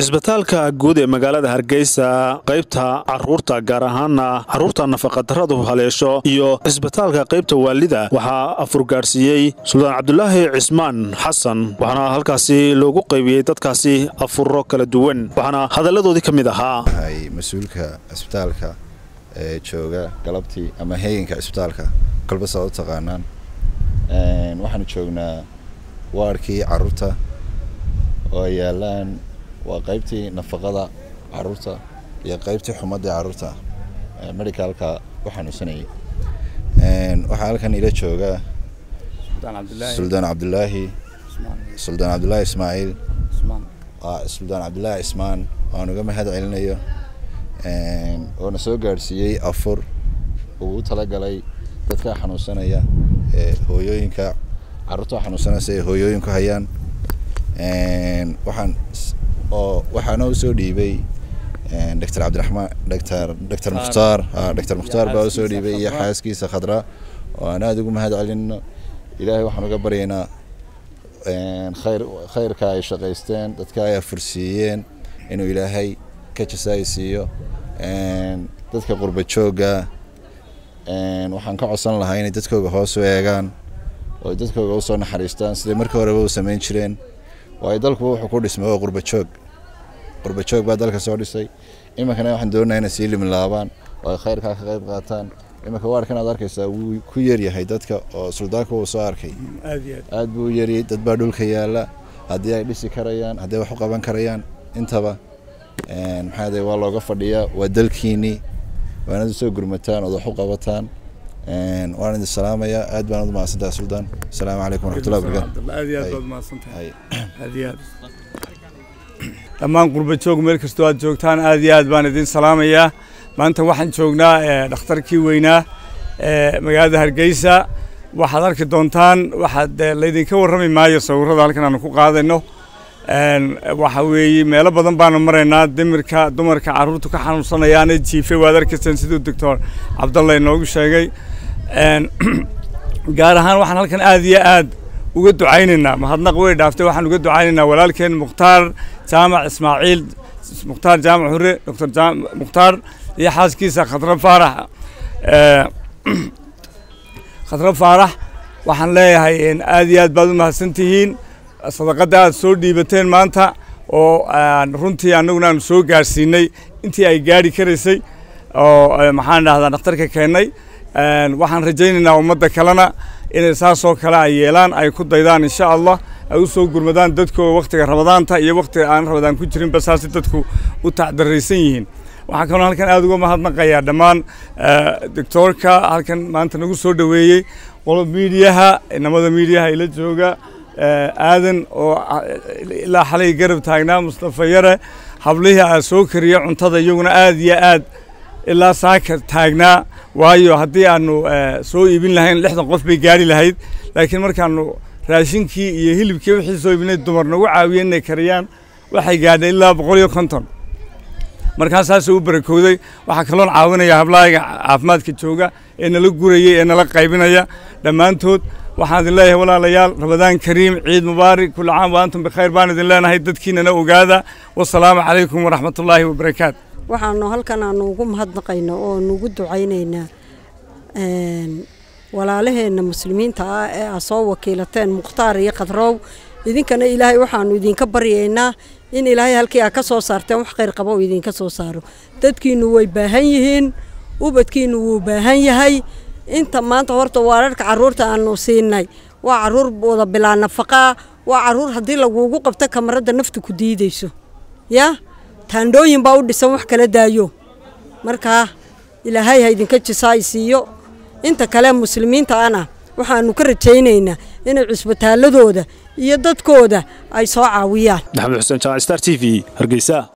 cisbitaalka guud ee magaalada hargeysa qaybta caruurta gaar ahaana caruurta nafaqadarradu haleesho iyo cisbitaalka qaybta waalida waxaa afurgaadhsiiyey suldaan cabdulaahi cismaan xasan waxaana halkaasi loogu qaybiyey dadkaasi afuro kala duwan waxaana hadalladoodii ka mid ahaa mas-uulka cisbitaalka ee jooga galabtii ama heeganka cisbitaalka kolba saa u taqaanaan waxaanu joognaa waarkii caruurta oo ay yaalaan waa qaybtii nafaqada caruurta iyo qaybtii xumadii caruurta medicalka u xanuunsanayay waxaa halkan ila jooga suldaan cabdulaahi suldaan cabdulaahi ismaaciil suldaan cabdulaahi cismaan waan uga mahad celinayo oona soo gaadhsiiyey afur uu u talagalay dadka xanuunsanaya ee hooyooyinka caruurta xanuunsanaysa ee hooyooyinku hayaan waxaan oo waxaana usoo dhiibay doctor cabdiraxmaan doctor doctor mukhtaar doctor mukhtaar baa usoo dhiibay iyo xaaskiisa khadra oo aan aada ugu mahad celino ilaahay waxaan uga baryaynaa khayr khayrka ay shaqaysteen dadka ay afursiiyeen inuu ilaahay ka jasaay siiyo dadka qurba joogga waxaan ka codsan lahaa inay dadkooga hoos u eegaan oo ay dadkooga usoo naxariistaan siday markii horeba u samayn jireen waayo dalkuba wuxuu ku dhismay waa qurba joog qurba joog baa dalka soo dhisay iminkana waxaan doonayaa inay sii limlaabaan oo ay khayrkaa ka qayb qaataan iminka waarkan aad arkaysaa wuu ku yaryahay dadka oo suldaanka uu soo arkay aad buu u yaryay dad baa dhulka yaala haddii ay dhisi karayaan haddii wax u qaban karayaan intaba maxaa waa looga fadhiyaa waa dalkiinii waanad usoo gurmataan ood wax u qabataan waan idin salaamayaa aad baan ud mahadsantahay suldaan asalaamu calaykum waraxmatullahi wabarakatu aad iyo aad baad mahadsantahay aad iyo aad dhammaan qurba joog meel kastoo aad joogtaan aad iyo aad baan idin salaamayaa maanta waxaan joognaa dhakhtarkii weynaa ee magaalada hargeysa waxaad arki doontaan waxaad laydinka warrami maayo sawirrada halkan aanu ku qaadayno waxa weeye meelo badan baanu maraynaa dimirka dumarka carruurtu ka xanuunsanayaana jiife waad arkayseen siduu doctor cabdalla inoogu sheegay gaar ahaan waxaan halkan aad iyo aad uga ducaynaynaa mahadnaq way dhaaftay waxaan uga ducaynaynaa walaalkeen mukhtaar jaamac ismaaciil mukhtaar jaamac hure doctor mukhtaar iyo xaaskiisa khadra faarax khadra faarax waxaan leeyahay aad iyo aad baad u mahadsan tihiin sadaqadda aad soo dhiibateen maanta oo runtii annaguna aanu soo gaarsiinay intii ay gaari karaysay oo maxaan dhahdaa dhakhtarka keennay waxaan rajaynaynaa ummadda kalena inay saasoo kale ay yeelaan ay ku daydaan insha allah ay u soo gurmadaan dadkooda wakhtiga rabadaanta iyo wakhtiga aan rabadaan ku jirinba saasi dadku u tacdaraysan yihiin waxaan kaloo halkan aada uga mahadnaqayaa dhammaan doctoorka halkan maanta nagu soo dhoweeyey qolo miidiyaha inamada miidiyaha ila jooga aadan oo ilaa xalay garab taagnaa mustafa yare hablihii aa soo kariya cuntada iyaguna aad iyo aad ilaa saaka taagnaa waayo haddii aanu soo iibin lahayn lixdan qof bay gaari lahayd laakiin markaanu raashinkii iyo hilibkii wixii soo iibinay dumar nagu caawiyeen inay kariyaan waxay gaadhay ilaa boqol iyo konton markaa saasuu u barakowday waxaa kaloon caawinaya hablahayga caafimaadka jooga ee nala guraya ee nala qaybinaya dhammaantood waxaan idin leeyahay walaalayaal rabadaan kariim ciid mubaarak kula caam wa antum bikhayr baan idin leenahay dadkiinana ogaada wasalaamu calaykum waraxmatullaahi wabarakaatu waxaanu halkan aanu ugu mahadnaqayna oo nugu ducaynaynaa walaalaheenna muslimiinta ah ee aa soo wakiilateen mukhtaar iyo khadrow idinkana ilaahay waxaanu idinka baryaynaa in ilaahay halkii aa ka soo saarteen wax khayr qaba oo idinka soo saaro dadkiinnu way baahan yihiin ubadkiinnu wuu baahan yahay inta maanta horta waararka carruurta aanu siinay waa carruur wada bilaa nafaqaa waa carruur haddii laguugu qabto kamaradda naftu ku diidayso yaa taandhooyin baa u dhisan wax kala daayo markaa ilaahay ha idinka jisaay siiyo inta kale muslimiinta ana waxaanu ka rajaynaynaa inay cusbitaaladooda iyo dadkooda ay soo caawiyaan maxamed xuseen jamac star t v hargeysa